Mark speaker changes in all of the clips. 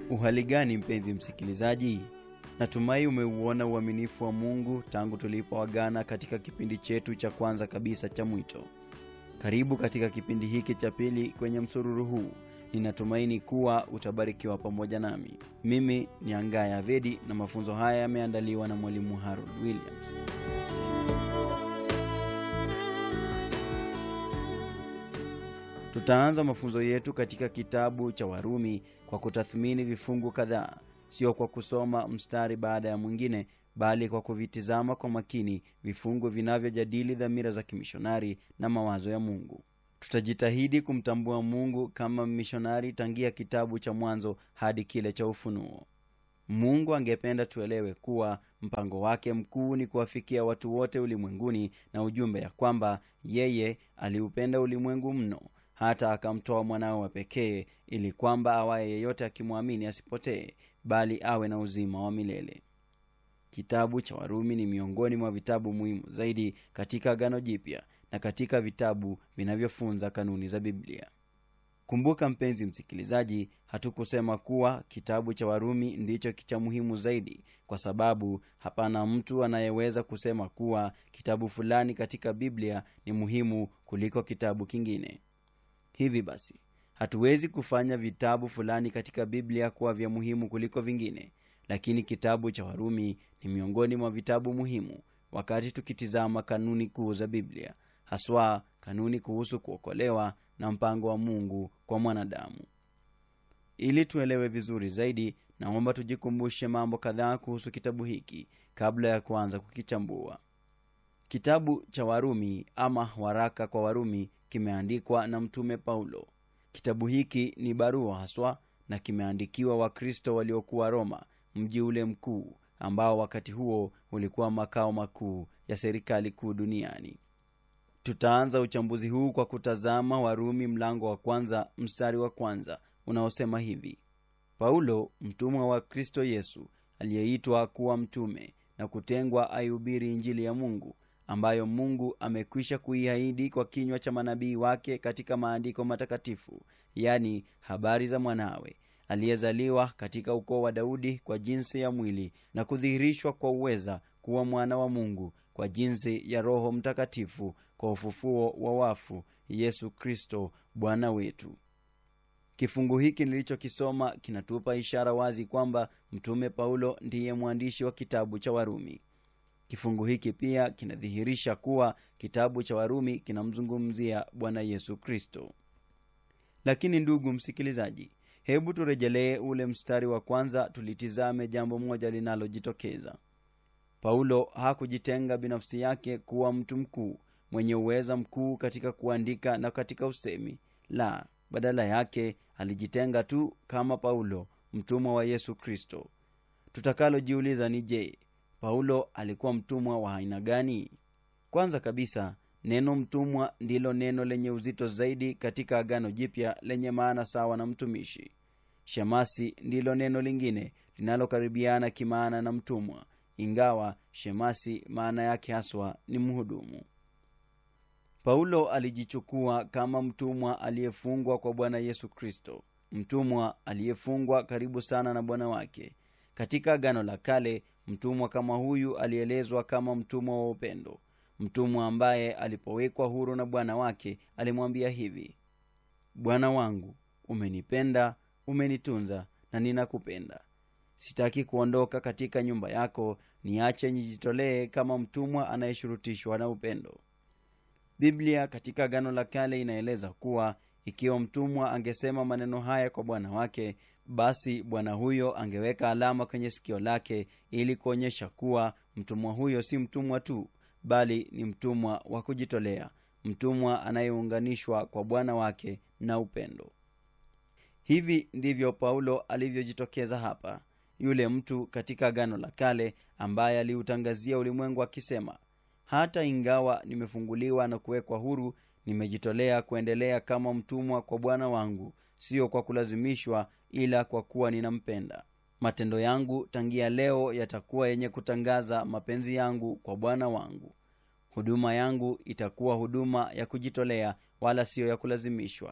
Speaker 1: Uhali gani mpenzi msikilizaji? Natumai umeuona uaminifu wa Mungu tangu tulipoagana katika kipindi chetu cha kwanza kabisa cha mwito. Karibu katika kipindi hiki cha pili kwenye msururu huu. Ninatumaini kuwa utabarikiwa pamoja nami. Mimi ni Angaya Vedi na mafunzo haya yameandaliwa na mwalimu Harold Williams. Tutaanza mafunzo yetu katika kitabu cha Warumi kwa kutathmini vifungu kadhaa, sio kwa kusoma mstari baada ya mwingine, bali kwa kuvitizama kwa makini vifungu vinavyojadili dhamira za kimishonari na mawazo ya Mungu. Tutajitahidi kumtambua Mungu kama mishonari tangia kitabu cha Mwanzo hadi kile cha Ufunuo. Mungu angependa tuelewe kuwa mpango wake mkuu ni kuwafikia watu wote ulimwenguni na ujumbe ya kwamba yeye aliupenda ulimwengu mno hata akamtoa mwanao wa pekee ili kwamba awaye yeyote akimwamini asipotee bali awe na uzima wa milele. Kitabu cha Warumi ni miongoni mwa vitabu muhimu zaidi katika Agano Jipya na katika vitabu vinavyofunza kanuni za Biblia. Kumbuka mpenzi msikilizaji, hatukusema kuwa kitabu cha Warumi ndicho cha muhimu zaidi, kwa sababu hapana mtu anayeweza kusema kuwa kitabu fulani katika Biblia ni muhimu kuliko kitabu kingine. Hivi basi, hatuwezi kufanya vitabu fulani katika Biblia kuwa vya muhimu kuliko vingine, lakini kitabu cha Warumi ni miongoni mwa vitabu muhimu wakati tukitizama kanuni kuu za Biblia, haswa kanuni kuhusu kuokolewa na mpango wa Mungu kwa mwanadamu. Ili tuelewe vizuri zaidi, naomba tujikumbushe mambo kadhaa kuhusu kitabu hiki kabla ya kuanza kukichambua. Kitabu cha Warumi ama waraka kwa Warumi kimeandikwa na Mtume Paulo. Kitabu hiki ni barua haswa na kimeandikiwa Wakristo waliokuwa Roma, mji ule mkuu ambao wakati huo ulikuwa makao makuu ya serikali kuu duniani. Tutaanza uchambuzi huu kwa kutazama Warumi mlango wa kwanza mstari wa kwanza unaosema hivi: Paulo mtumwa wa Kristo Yesu aliyeitwa kuwa mtume na kutengwa aihubiri Injili ya Mungu ambayo Mungu amekwisha kuiahidi kwa kinywa cha manabii wake katika maandiko matakatifu, yani habari za mwanawe aliyezaliwa katika ukoo wa Daudi kwa jinsi ya mwili na kudhihirishwa kwa uweza kuwa mwana wa Mungu kwa jinsi ya Roho Mtakatifu kwa ufufuo wa wafu, Yesu Kristo Bwana wetu. Kifungu hiki nilichokisoma kinatupa ishara wazi kwamba mtume Paulo ndiye mwandishi wa kitabu cha Warumi. Kifungu hiki pia kinadhihirisha kuwa kitabu cha Warumi kinamzungumzia Bwana Yesu Kristo. Lakini ndugu msikilizaji, hebu turejelee ule mstari wa kwanza, tulitizame jambo moja linalojitokeza. Paulo hakujitenga binafsi yake kuwa mtu mkuu mwenye uweza mkuu katika kuandika na katika usemi. La, badala yake alijitenga tu kama Paulo, mtumwa wa Yesu Kristo. Tutakalojiuliza ni je, Paulo alikuwa mtumwa wa aina gani? Kwanza kabisa, neno mtumwa ndilo neno lenye uzito zaidi katika Agano Jipya lenye maana sawa na mtumishi. Shemasi ndilo neno lingine linalokaribiana kimaana na mtumwa, ingawa shemasi maana yake haswa ni mhudumu. Paulo alijichukua kama mtumwa aliyefungwa kwa Bwana Yesu Kristo, mtumwa aliyefungwa karibu sana na bwana wake. Katika Agano la Kale, mtumwa kama huyu alielezwa kama mtumwa wa upendo, mtumwa ambaye alipowekwa huru na bwana wake alimwambia hivi: Bwana wangu, umenipenda, umenitunza na ninakupenda. Sitaki kuondoka katika nyumba yako, niache nijitolee kama mtumwa anayeshurutishwa na upendo. Biblia katika Agano la Kale inaeleza kuwa ikiwa mtumwa angesema maneno haya kwa bwana wake, basi bwana huyo angeweka alama kwenye sikio lake ili kuonyesha kuwa mtumwa huyo si mtumwa tu, bali ni mtumwa wa kujitolea, mtumwa anayeunganishwa kwa bwana wake na upendo. Hivi ndivyo Paulo alivyojitokeza hapa, yule mtu katika Agano la Kale ambaye aliutangazia ulimwengu akisema, hata ingawa nimefunguliwa na kuwekwa huru, nimejitolea kuendelea kama mtumwa kwa bwana wangu, siyo kwa kulazimishwa, ila kwa kuwa ninampenda. Matendo yangu tangia leo yatakuwa yenye kutangaza mapenzi yangu kwa bwana wangu. Huduma yangu itakuwa huduma ya kujitolea, wala siyo ya kulazimishwa.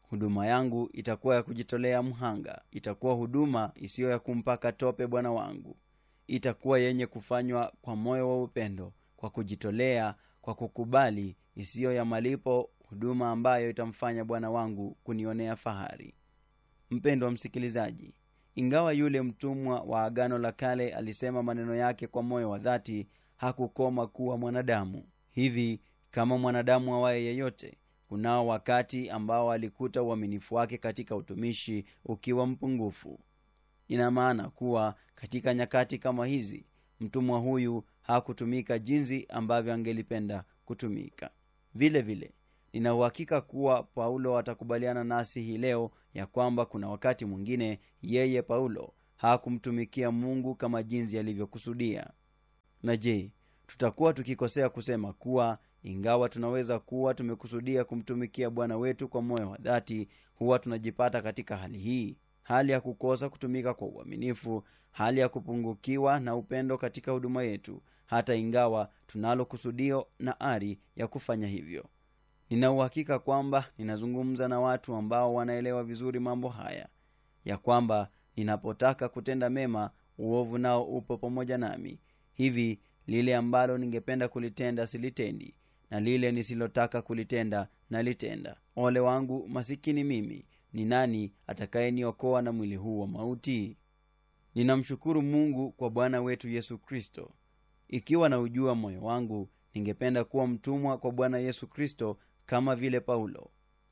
Speaker 1: huduma yangu itakuwa ya kujitolea mhanga itakuwa huduma isiyo ya kumpaka tope bwana wangu itakuwa yenye kufanywa kwa moyo wa upendo kwa kujitolea kwa kukubali isiyo ya malipo huduma ambayo itamfanya bwana wangu kunionea fahari mpendo wa msikilizaji ingawa yule mtumwa wa agano la kale alisema maneno yake kwa moyo wa dhati hakukoma kuwa mwanadamu hivi kama mwanadamu awaye yeyote kunao wakati ambao alikuta uaminifu wake katika utumishi ukiwa mpungufu ina maana kuwa katika nyakati kama hizi mtumwa huyu hakutumika jinsi ambavyo angelipenda kutumika vile vile nina uhakika kuwa paulo atakubaliana nasi hii leo ya kwamba kuna wakati mwingine yeye paulo hakumtumikia mungu kama jinsi alivyokusudia na je tutakuwa tukikosea kusema kuwa ingawa tunaweza kuwa tumekusudia kumtumikia bwana wetu kwa moyo wa dhati huwa tunajipata katika hali hii hali ya kukosa kutumika kwa uaminifu hali ya kupungukiwa na upendo katika huduma yetu hata ingawa tunalo kusudio na ari ya kufanya hivyo nina uhakika kwamba ninazungumza na watu ambao wanaelewa vizuri mambo haya ya kwamba ninapotaka kutenda mema uovu nao upo pamoja nami hivi lile ambalo ningependa kulitenda silitendi na lile nisilotaka kulitenda nalitenda ole wangu masikini mimi ni nani atakayeniokoa na mwili huu wa mauti ninamshukuru mungu kwa bwana wetu yesu kristo ikiwa na ujua moyo wangu ningependa kuwa mtumwa kwa bwana yesu kristo kama vile paulo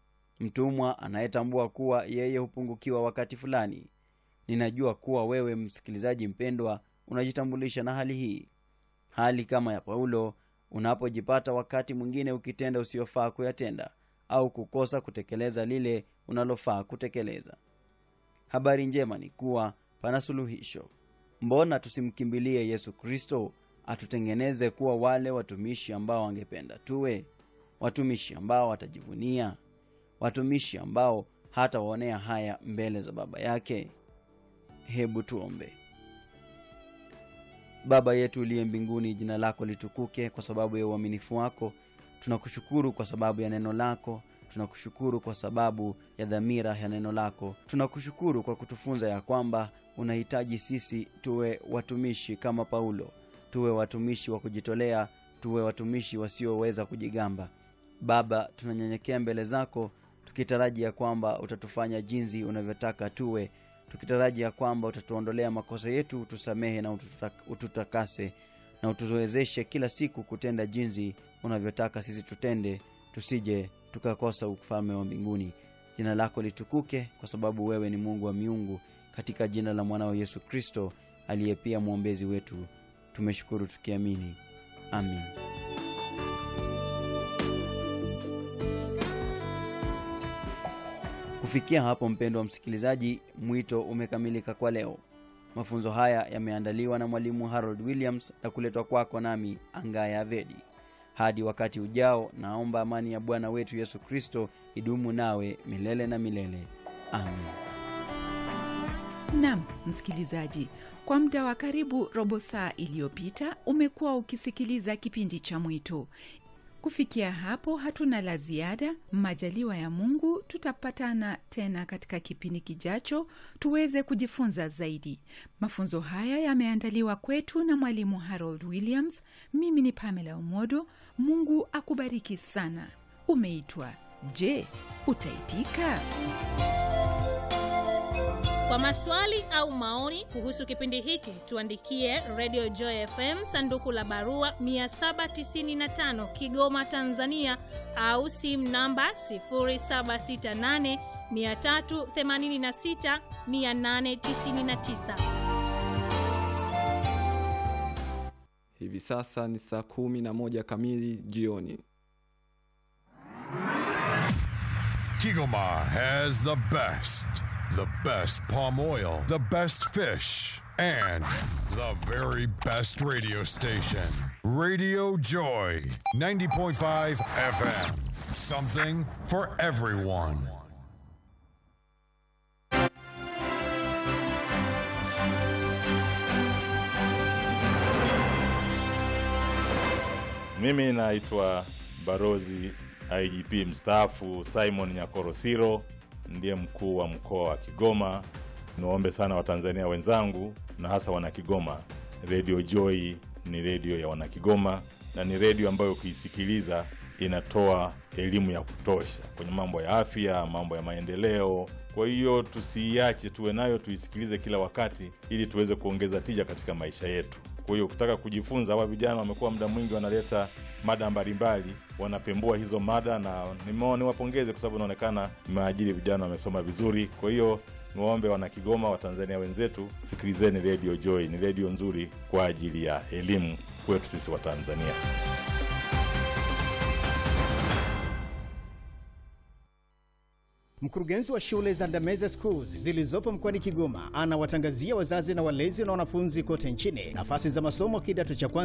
Speaker 1: mtumwa anayetambua kuwa yeye hupungukiwa wakati fulani ninajua kuwa wewe msikilizaji mpendwa unajitambulisha na hali hii hali kama ya paulo unapojipata wakati mwingine ukitenda usiofaa kuyatenda au kukosa kutekeleza lile unalofaa kutekeleza habari njema ni kuwa pana suluhisho mbona tusimkimbilie yesu kristo atutengeneze kuwa wale watumishi ambao angependa tuwe watumishi ambao watajivunia watumishi ambao hata waonea haya mbele za baba yake hebu tuombe baba yetu uliye mbinguni jina lako litukuke kwa sababu ya uaminifu wako tunakushukuru kwa sababu ya neno lako tunakushukuru kwa sababu ya dhamira ya neno lako tunakushukuru kwa kutufunza ya kwamba unahitaji sisi tuwe watumishi kama paulo tuwe watumishi wa kujitolea tuwe watumishi wasioweza kujigamba baba tunanyenyekea mbele zako tukitaraji ya kwamba utatufanya jinsi unavyotaka tuwe tukitaraji ya kwamba utatuondolea makosa yetu utusamehe na ututakase na utuwezeshe kila siku kutenda jinsi unavyotaka sisi tutende tusije tukakosa ufalme wa mbinguni jina lako litukuke kwa sababu wewe ni mungu wa miungu katika jina la mwanao yesu kristo aliye pia mwombezi wetu tumeshukuru tukiamini amin kufikia hapo mpendo wa msikilizaji mwito umekamilika kwa leo mafunzo haya yameandaliwa na mwalimu harold williams na kuletwa kwako nami angaya avedi hadi wakati ujao naomba amani ya bwana wetu yesu kristo idumu nawe milele na milele amin
Speaker 2: nam msikilizaji kwa muda wa karibu robo saa iliyopita umekuwa ukisikiliza kipindi cha mwito kufikia hapo hatuna la ziada majaliwa ya mungu tutapatana tena katika kipindi kijacho tuweze kujifunza zaidi mafunzo haya yameandaliwa kwetu na mwalimu harold williams mimi ni pamela umodo mungu akubariki sana umeitwa je utaitika
Speaker 3: kwa maswali au maoni kuhusu kipindi hiki tuandikie radio joy fm sanduku la barua 795 kigoma tanzania au simu namba 768 386 899
Speaker 4: hivi sasa ni saa kumi na moja kamili jioni
Speaker 5: Kigoma has the best, the best palm oil, the best fish, and the very best radio station. Radio Joy, 90.5 FM. Something for everyone.
Speaker 6: Mimi naitwa Barozi IGP mstaafu Simon Nyakorosiro, ndiye mkuu wa mkoa wa Kigoma. Niwaombe sana Watanzania wenzangu na hasa Wanakigoma, Radio Joy ni redio ya Wanakigoma na ni redio ambayo ukiisikiliza inatoa elimu ya kutosha kwenye mambo ya afya, mambo ya maendeleo. Kwa hiyo tusiiache, tuwe nayo, tuisikilize kila wakati, ili tuweze kuongeza tija katika maisha yetu. Kwa hiyo ukitaka kujifunza, hawa vijana wamekuwa muda mwingi wanaleta mada mbalimbali, wanapembua hizo mada, na nimeona niwapongeze kwa sababu inaonekana mmeajiri vijana wamesoma vizuri. Kwa hiyo niwaombe wana Kigoma, Watanzania wenzetu, sikilizeni Radio Joy, ni redio nzuri kwa ajili ya elimu kwetu sisi Watanzania.
Speaker 7: Mkurugenzi wa shule za Ndameze Schools zilizopo mkoani Kigoma anawatangazia wazazi na walezi na wanafunzi kote nchini nafasi za masomo kidato cha kwanza